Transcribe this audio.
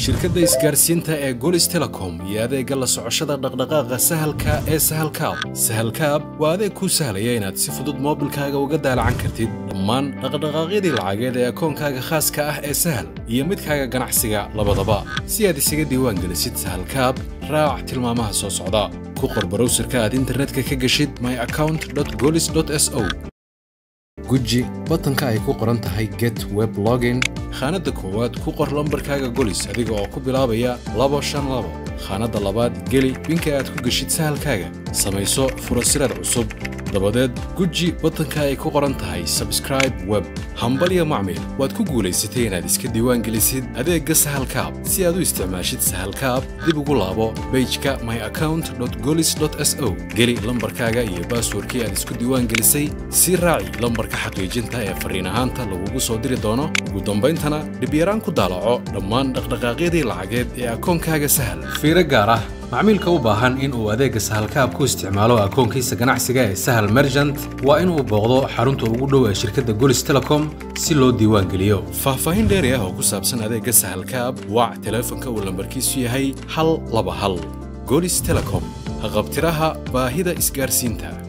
shirkadda isgaarsiinta ee golis telecom iyo adeegga la socoshada dhaqdhaqaaqa sahalka ee sahalkaab sahalkaab waa adeeg kuu sahlaya inaad si fudud moobilkaaga uga daalacan kartid dhammaan dhaqdhaqaaqyadii lacageed ee akoonkaaga khaaska ah ee sahal iyo midkaaga ganacsiga labadaba si aad isaga diiwaangelisid sahalkaab raac tilmaamaha soo socda ku qor barowsirka aad internetka ka geshid my account golis s o guji batanka ay ku qoran tahay get web login khaanadda koowaad ku qor lambarkaaga golis adiga oo ku bilaabaya labo shan labo khaanadda labaad geli binka aad ku geshid sahalkaaga samayso furasirad cusub dabadeed guji batanka ay ku qoran tahay sabscribe web hambalya macmil waad ku guulaysatay inaad iska diiwaan gelisid adeegga sahalkaab si aad u isticmaashid sahalkaab dib ugu laabo bejka my account golis s o geli lambarkaaga iyo baaswarkii aad isku diiwaan gelisay si raaci lambarka xaqiijinta ee farriin ahaanta lagugu soo diri doono ugu dambayntana dhibyaraan ku daalaco dhammaan dhaqdhaqaaqyadii lacageed ee akoonkaaga sahal fiiro gaar ah macmiilka u baahan in uu adeegga sahalkaab ku isticmaalo akoonkiisa ganacsiga ee sahal merchant waa inuu booqdo xarunta ugu dhow ee shirkadda golis telecom si loo diiwaan geliyo faahfaahin dheeri ah oo ku saabsan adeegga sahalkaab wac teleefonka uu lambarkiisu yahay hal laba hal golis telecom haqabtiraha baahida isgaarsiinta